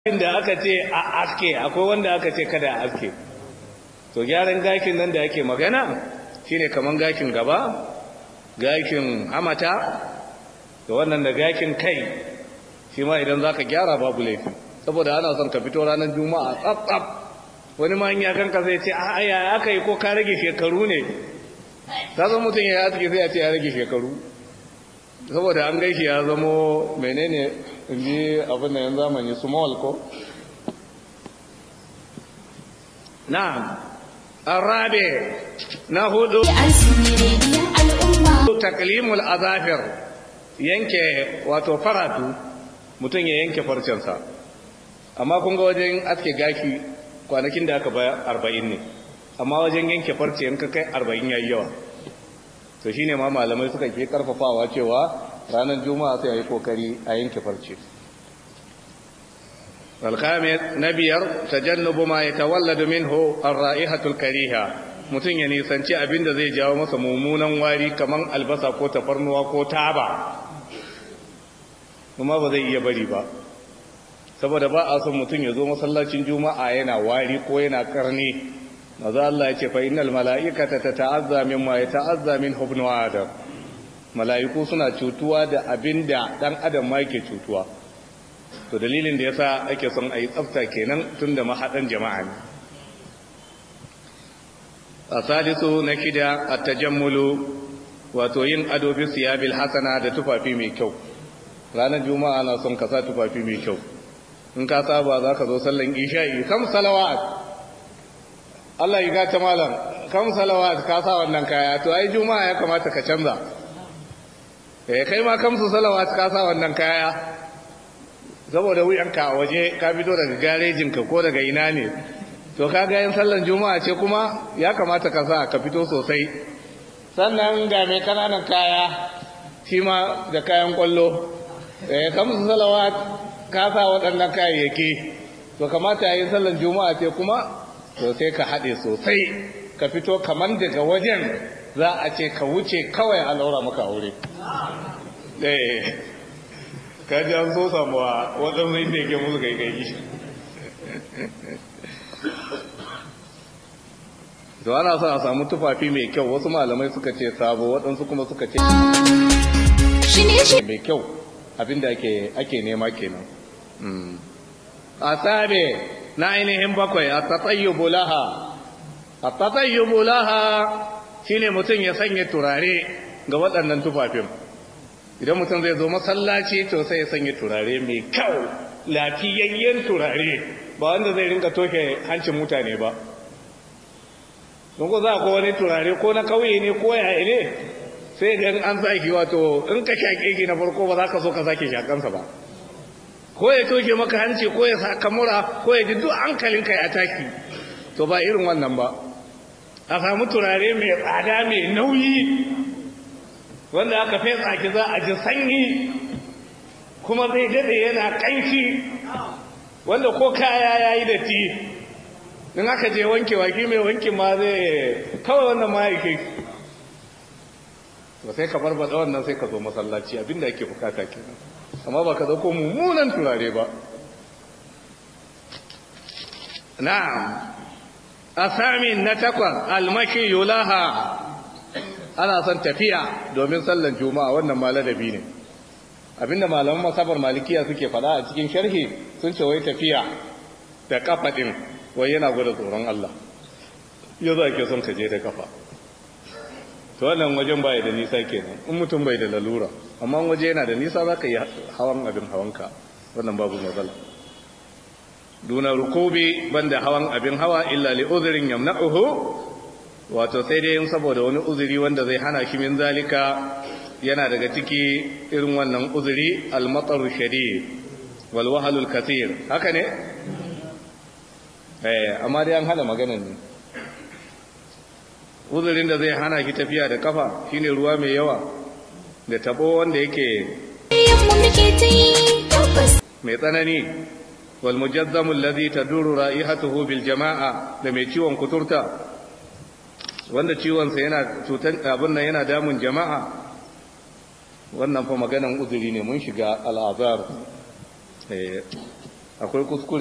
da aka ce a aske akwai wanda aka ce kada a aske to gyaran gakin nan da ake magana shine kaman gakin gaba gakin hamata da wannan da gakin kai shi ma idan zaka gyara babu laifi saboda ana son ka fito ranar juma'a tsaf tsaf wani ma ya kanka zai ce a aya aka yi ko ka rage shekaru ne ta zama mutum ya aske sai ya ce ya rage shekaru saboda an gaishe ya zamo menene inji abin da yan zamani small ko na'am arabe na hudu taklimul azafir yanke wato faratu mutum ya yanke farcensa amma kun ga wajen aske gaki kwanakin da aka baya arba'in ne amma wajen yanke farce yanka kai arba'in yayi yawa to shine ma malamai suka ke karfafawa cewa ranar juma'a sai a yi kokari a yanke farce alkhamis na biyar tajannubu ma ya tawalladu minhu ar-ra'ihatul kariha mutum ya nisanci abin da zai jawo masa mummunan wari kaman albasa ko tafarnuwa ko taba kuma ba zai iya bari ba saboda ba a son mutum ya zo masallacin juma'a yana wari ko yana karni maza Allah ya ce fa innal mala'ikata tata'azza mimma yata'azza min ibnu adam mala'iku suna cutuwa da abinda dan adam ma yake cutuwa to dalilin da yasa ake son ayi tsafta kenan tunda mahadan jama'a ne asalisu na kida at-tajammulu wato yin ado bi siyabil hasana da tufafi mai kyau ranar juma'a na son ka sa tufafi mai kyau in ka saba za ka zo sallan isha'i kam salawat Allah ya gata malam kam salawat ka sa wannan kaya to ai juma'a ya kamata ka canza eh kai ma kam su salawat ka sa wannan kaya saboda wuyanka a waje ka fito daga garejin ka ko daga ina ne to ka ga yin sallan juma'a ce kuma ya kamata ka sa ka fito sosai sannan ga mai kananan kaya shi ma da kayan kwallo eh kam su salawat ka sa waɗannan kayayyaki to kamata yayin sallan juma'a ce kuma to sai ka haɗe sosai ka fito kaman daga wajen za a ce ka wuce kawai a laura maka aure eh ka ji an so samuwa waɗansu inda yake musu gaigayi to ana son a samu tufafi mai kyau wasu malamai suka ce sabo waɗansu kuma suka ce mai kyau abinda ake nema kenan a tsabe na ainihin bakwai a tatayyubu laha a tatayyubu laha shine mutum ya sanya turare ga waɗannan tufafin idan mutum zai zo masallaci to sai ya sanya turare mai kyau lafiyayyen turare ba wanda zai rinka toke hancin mutane ba don ko za ko wani turare ko na kauye ne ko yaya ne sai ga an saki wato in ka shaƙe ki na farko ba za ka so ka sake shakansa ba ko ya toke maka hanci ko ya saka mura ko ya ji duk hankalinka ya taki to ba irin wannan ba a samu turare mai tsada mai nauyi wanda aka fesa ki za a ji sanyi kuma zai dade yana kanki wanda ko kaya ya yi datti in aka je wanke waki mai wanki ma zai kawai wannan ma yake ba sai ka barbada wannan sai ka zo masallaci abinda ake bukata kenan amma ba ka dauko mummunan turare ba na'am asamin na takwas almaki yulaha ana son tafiya domin sallan juma'a wannan ma ladabi ne abinda malaman masabar malikiya suke fada a cikin sharhi sun ce wai tafiya da kafa din wai yana gwada tsoron Allah yau za ke son ka je da kafa to wannan wajen bai da nisa kenan in mutum bai da lalura amma waje yana da nisa za ka yi hawan abin hawanka wannan babu matsala duna rukubi banda hawan abin hawa illa li uzrin yamna'uhu wato sai dai saboda wani uzuri wanda zai hana shi min zalika yana daga ciki irin wannan uzuri al-matar shadid wal wahalul kathir haka ne eh amma dai an hana maganan ne uzurin da zai hana ki tafiya da kafa shine ruwa mai yawa da tabo wanda yake mai tsanani wal mujazzamu alladhi taduru ra'ihatuhu bil jama'a da mai ciwon kuturta wanda ciwon sa yana cutan abin nan yana damun jama'a wannan fa maganan uzuri ne mun shiga al'azar akwai kuskure